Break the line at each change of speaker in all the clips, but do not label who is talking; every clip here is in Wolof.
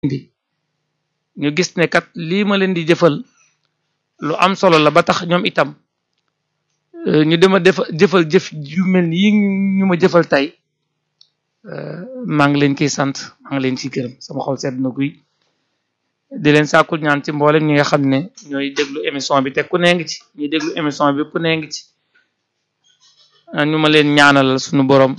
bi ñu gis ne kat lii ma leen di jëfal lu am solo la ba tax ñoom itam ñu dema def jëfal jëf yu mel ni yi ñu ma jëfal tey maa ngi leen ciy sant maa ngi leen ciy gërëm sama xol sedd na guy di leen sàkkul ñaan ci mboolem ñi nga xam ne ñooy déglu émission bi te ku nee ngi ci ñuy déglu émission bi ku nee ngi ci ñu ma leen ñaanalal suñu borom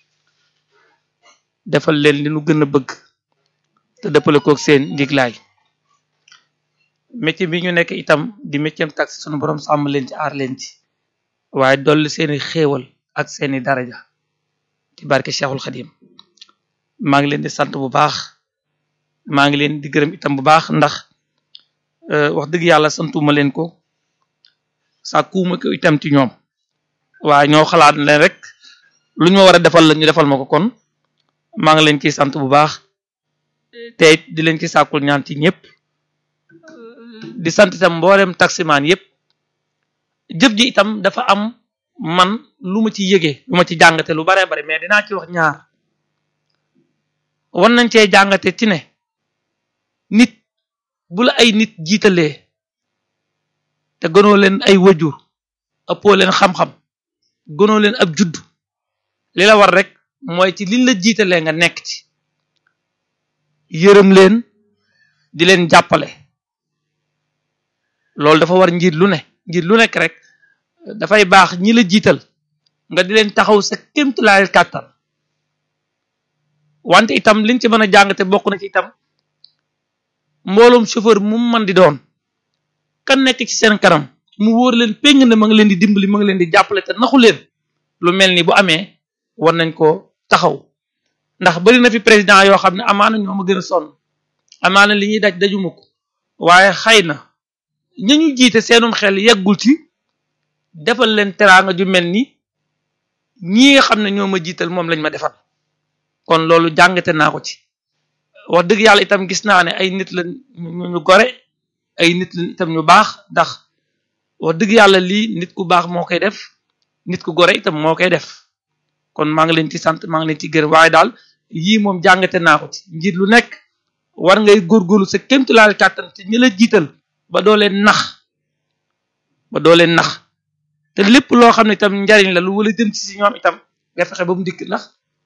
defal leen li nu gën a bëgg te dëppale koog seen njiglaay métier bi ñu nekk itam di métier taxi suñu borom sàmm leen ci aar leen ci waaye dolli seeni xéewal ak seeni daraja ci barke Cheikhul Khadim maa ngi leen di sant bu baax maa ngi leen di gërëm itam bu baax ndax wax dëgg yàlla santuma leen ko sàkkuuma ko itam ci ñoom waaye ñoo xalaat leen rek lu ñu ma war a defal la ñu defal ma ko kon maa ngi leen ciy sant bu baax te it di leen ci sàkkul ñaan ci ñëpp di sant itam mboolem taximaan yëpp jëf ji itam dafa am man lu ma ci yëgee lu ma ci jàngate lu baree bari mais dinaa ci wax ñaar war nañ cee jàngate ci ne nit bu la ay nit jiitalee te gënoo leen ay wajur ëppoo leen xam-xam gënoo leen ab judd li la war rek mooy ci liñ la jiitalee nga nekk ci yërëm leen di leen jàppale loolu dafa war njiit lu ne njiit lu nekk rek dafay baax ñi la jiital nga di leen taxaw sa kémtulaayal kàttan wante itam liñ ci mën a jàngate bokk na ci itam mbooloom chauffeur mu mën di doon kan nekk ci seen kanam mu wóor leen péng ne ma ngi leen di dimbali ma ngi leen di jàppale te naxu leen lu mel ni bu amee war nañ ko taxaw ndax bari na fi président yoo xam ne amaana ñoo ma gën a sonn amaana li ñuy daj dajuma ko waaye xëy na ña ñu jiite seenum xel yeggul ci defal leen teraanga ju mel ni ñii nga xam ne ñoo ma jiital moom lañ ma defal kon loolu jàngate naa ko ci wax dëgg yàlla itam gis naa ne ay nit la ñu gore ay nit la itam ñu baax ndax wax dëgg yàlla lii nit ku baax moo koy def nit ku gore itam moo koy def kon maa ngi leen ci sant maa ngi leen ci gërëm waaye daal yii moom jàngate naa ko ci njiit lu nekk war ngay góorgóorlu sa kémtulaal kàttan te ñi la jiital ba doo leen nax ba doo leen nax te lépp loo xam ne itam njariñ la lu wala jëm ci si ñoom itam nga fexe ba mu dikk ndax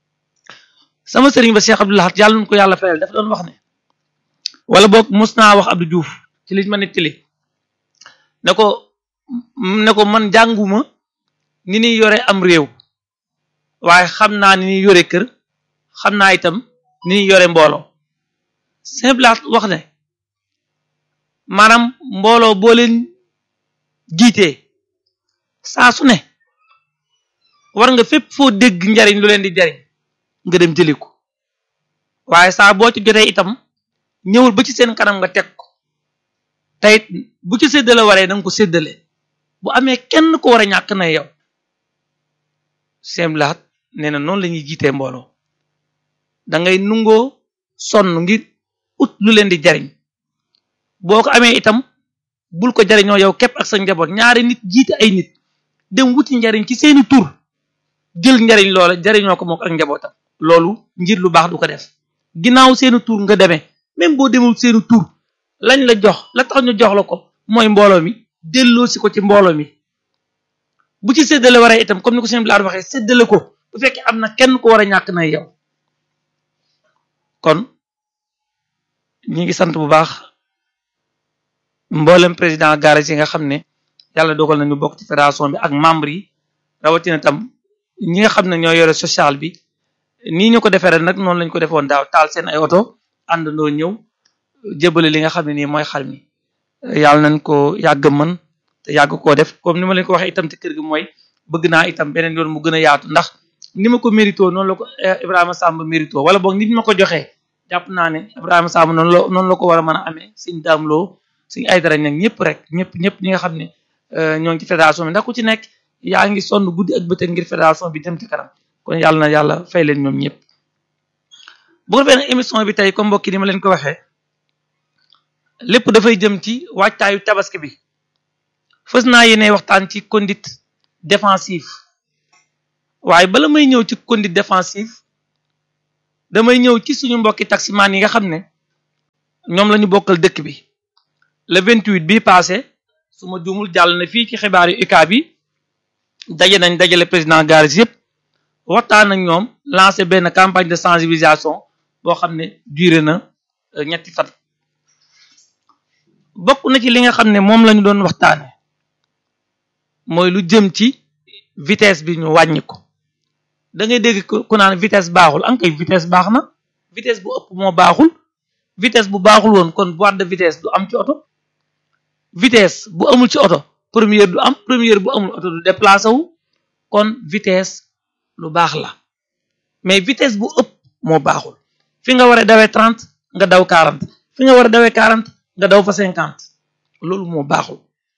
sama sëriñ ba Cheikh Abdou Lahad yàlla nu ko yàlla fayal dafa doon wax ne wala boog mos naa wax Abdou Diouf ci liñ ma nettali ne ko ne ko man jànguma ni ñuy yore am réew waaye xam naa ni ñuy yore kër xam naa itam ni ñuy yore mbooloo simple wax ne maanaam mbooloo boo leen jiitee saa su ne war nga fépp foo dégg njariñ lu leen di jariñ nga dem jëli ko waaye saa boo ci jotee itam ñëwul ba ci seen kanam nga teg ko teyit bu ci séddale waree da nga ko séddale bu amee kenn ko war a ñàkk na yow simlaat nee na noonu la ñuy jiitee mbooloo da ngay nungoo sonn ngir ut lu leen di jariñ boo ko amee itam bul ko jariñoo yow képp ak sa njaboot ñaari nit jiite ay nit dem wuti njariñ ci seeni tur jël njariñ loola jariñoo ko mook ak njabootam loolu njir lu baax du ko def ginnaaw seeni tur nga demee même boo demul seeni tur lañ la jox la tax ñu jox la ko mooy mbooloo mi delloo si ko ci mbooloo mi bu ci séddale waree itam comme ni ko seen bilaad waxee séddale ko bu fekkee am na kenn ko war a ñàkk na yow kon ñi ngi sant bu baax mboolem président garage yi nga xam ne yàlla dogal nañu bokk ci fédération bi ak membre yi rawatina tam ñi nga xam ne ñoo yore social bi nii ñu ko defee ren nag noonu lañ ko defoon daaw taal seen ay oto àndandoo ñëw jébale li nga xam ne nii mooy xar mi yàlla nañ ko yàgg mën te yàgg koo def comme ni ma leen ko waxee itam ci kër gi mooy bëgg naa itam beneen yoon mu gën a yaatu ndax ni ma ko mérito noonu la ko Ibrahima Samb mérito wala boog nit ma ko joxee jàpp naa ne Ibrahima Samb noonu la noonu la ko war a mën a amee suñ daamloo suñ ay dara nag ñëpp rek ñëpp ñëpp ñi nga xam ne ñoo ngi ci fédération bi ndax ku ci nekk yaa ngi sonn guddi ak bëccëg ngir fédération bi dem ci kanam kon yàlla na yàlla fay leen ñoom ñëpp bu ko defee nag émission bi tey comme mbokki ni ma leen ko waxee lépp dafay jëm ci waajtaayu tabaski bi fës naa yéene waxtaan ci conduite défensive waaye bala may ñëw ci conduite défensive damay ñëw ci suñu mbokki taximaan yi nga xam ne ñoom la ñu bokkal dëkk bi le 28 bii passé su ma juumul jàll na fii ci xibaar yu UCAB bi daje nañ dajale président garis yëpp waxtaan ak ñoom lancé benn campagne de sensibilisation boo xam ne duré na ñetti fan bokk na ci li nga xam ne moom la ñu doon waxtaane mooy lu jëm ci vitesse bi ñu wàññi ko da ngay dégg ku naan vitesse baaxul an kay vitesse baax na vitesse bu ëpp moo baaxul vitesse bu baaxul woon kon boîte de vitesse du am ci oto vitesse bu amul ci oto première du am première bu amul oto du déplacé wu kon vitesse lu baax la mais vitesse bu ëpp moo baaxul fi nga war a dawee trente nga daw quarante fi nga war a dawee quarante nga daw fa cinquante loolu moo baaxul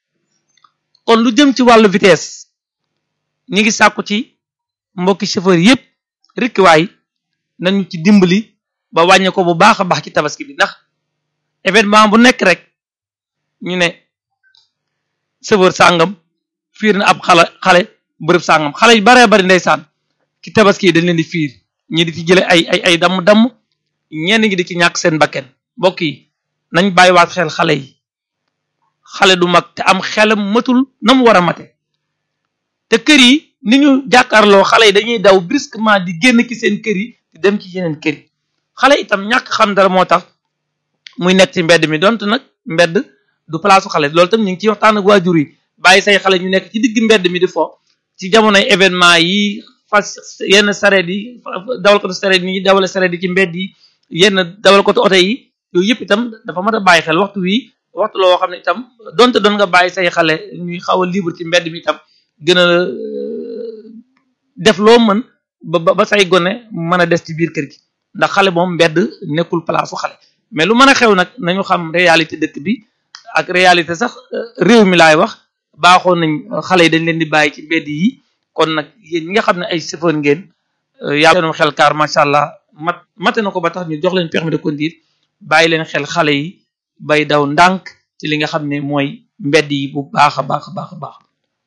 kon lu jëm ci wàllu vitesse ñi ngi sàkku ci mbokki chauffeur yépp rikkiwaay nañu ci dimbali ba wàññi ko bu baax a baax ci tabaski bi ndax événement bu nekk rek ñu ne chauffeur sàngam fiir na ab xale xale bërëb sàngam xale yu baree bari ndeysaan ci tabaski yi dañ leen di fiir ñi di ci jële ay ay ay damm-damm ñenn ñi di ci ñàkk seen bakken mbokk yi nañ bàyyiwaat xel xale yi xale du mag te am xelam matul na mu war a mate te kër yi ni ñu jàkkaarloo xale yi dañuy daw brusquement di génn ci seen kër yi di dem ci yeneen kër yi xale itam ñàkk xam dara moo tax muy nekk ci mbedd mi donte nag mbedd du palaasu xale loolu tam ñu ngi ciy waxtaan ak waajur yi bàyyi say xale ñu nekk ci digg mbedd mi di fo ci jamonoy événement yi fas yenn sareet yi dawal ko sareet yi dawale sareet yi ci mbedd yi yenn dawal ko oto yi yooyu yëpp itam dafa mat a bàyyi xel waxtu wi waxtu loo xam ne itam donte doon nga bàyyi say xale ñuy xaw a libre ci mbedd mi itam gën a def loo mën ba ba say gone mën a des ci biir kër gi ndax xale moom mbedd nekkul palaasu xale mais lu mën a xew nag nañu xam réalité dëkk bi ak réalité sax réew mi laay wax baaxoon nañ xale yi dañ leen di bàyyi ci mbedd yi kon nag yéen ñi nga xam ne ay chauffeur ngeen yàlla seenum xel kaar macha allah mat mate na ko ba tax ñu jox leen permis de conduire bàyyi leen xel xale yi bay daw ndànk ci li nga xam ne mooy mbedd yi bu baax a baax a baax a baax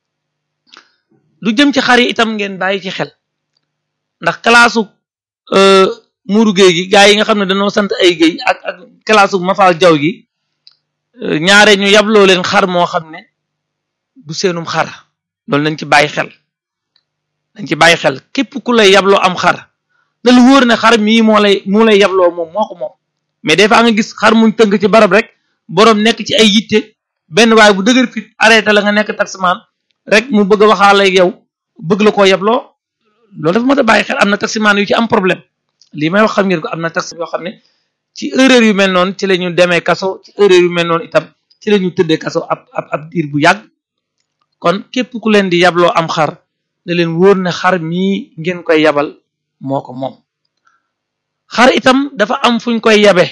lu jëm ci xar yi itam ngeen bàyyi ci xel ndax kalaasu muuru géey gi gaa yi nga xam ne dañoo sant ay géey ak ak kalaasu mafaal jaw gi ñaare ñu yabloo leen xar moo xam ne du seenum xar loolu nañ ci bàyyi xel dañ ci bàyyi xel képp ku lay yabloo am xar na lu wóor ne xar mii moo lay moo lay yabloo moom moo ko moom mais des fois nga gis xar muñ tënk ci barab rek boroom nekk ci ay yitte benn waaye bu dëgër fit arrêté la nga nekk taximaan rek mu bëgg a waxaale ak yow bëgg la koo yabloo loolu dafa mat a bàyyi xel am na taximaan yu ci am problème lii may wax xam ngeen ko am na taxi yoo xam ne ci erreur yu mel noonu ci la ñu demee kaso ci erreur yu mel noonu itam ci la ñu tëddee kaso ab ab ab diir bu yàgg kon képp ku leen di yabloo am xar da leen wóor ne xar mii ngeen koy yabal moo ko moom xar itam dafa am fuñ koy yabe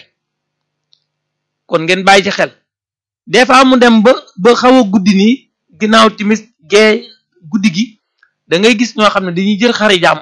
kon ngeen bàyyi ci xel des fois mu dem ba ba xaw a guddi nii ginnaaw timis gee guddi gi da ngay gis ñoo xam ne dañuy jël xari jàmm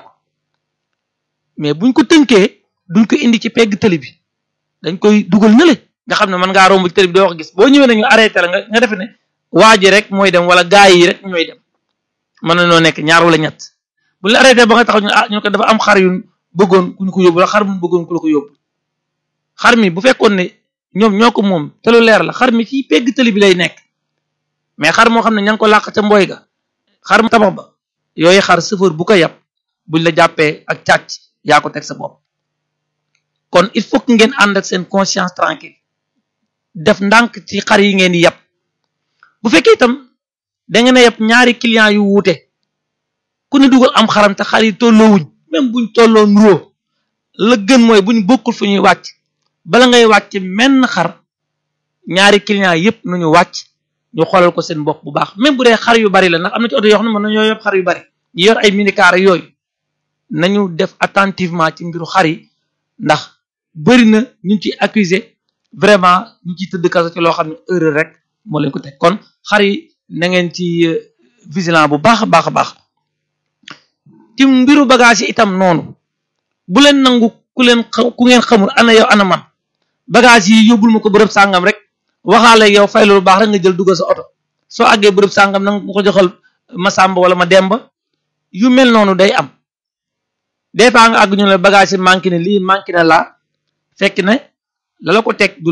mais buñ ko tënkee duñ ko indi ci pegg tëli bi dañ koy dugal nële nga xam ne mën ngaa romb ci tëli bi doo ko gis boo ñëwee nañu arrêté la nga nga defe ne waa ji rek mooy dem wala gaa yi rek ñooy dem mën na noo nekk ñaar wala ñett bu la arrêté ba nga taxaw ñu ah ñu ko dafa am xar yu bëggoon ku ñu ko yóbbu la xar mu bëggoon ku la ko yóbbu xar mi bu fekkoon ne ñoom ñoo ko moom te lu leer la xar mi ci pegg tëli bi lay nekk mais xar moo xam ne ña ngi ko làq ca mboy ga xar mu tabax ba yooyu xar chauffeur bu ko yab buñ la jàppee ak càcc yaa ko teg sa bopp kon il faut que ngeen ànd ak seen conscience tranquille def ndànk ci xar yi ngeen di yab bu fekkee itam da ngeen a yab ñaari client yu wuute ku ne dugal am xaram te xar yi tolloowuñ même buñ tolloo nuroo la gën mooy buñ bokkul fu ñuy wàcc bala ngay wàcc menn xar ñaari client yépp nañu wàcc ñu xoolal ko seen bopp bu baax même bu dee xar yu bari la ndax am na ci oto yoo xam ne mën nañoo yóbbu xar yu bari ñu yor ay minicar yooyu nañu def attentivement ci mbiru xar yi ndax bëri na ñu ci accusé vraiment ñu ciy tëdd kaso ci loo xam ne erreur rek moo leen ko teg kon xar yi na ngeen ci vigilant bu baax a baax a baax ci mbiru bagage yi itam noonu bu leen nangu ku leen ku ngeen xamul ana yow ana man bagage yi yóbbul ma ko bërëb sàngam rek waxaale yow fay lu baax rek nga jël duggal sa oto soo àggee bërëb sàngam nanga ma ko joxal ma sàmba wala ma demba yu mel noonu day am des fois nga àgg ñu ne bagage yi manqué ne lii manqué na laa fekk ne la la ko teg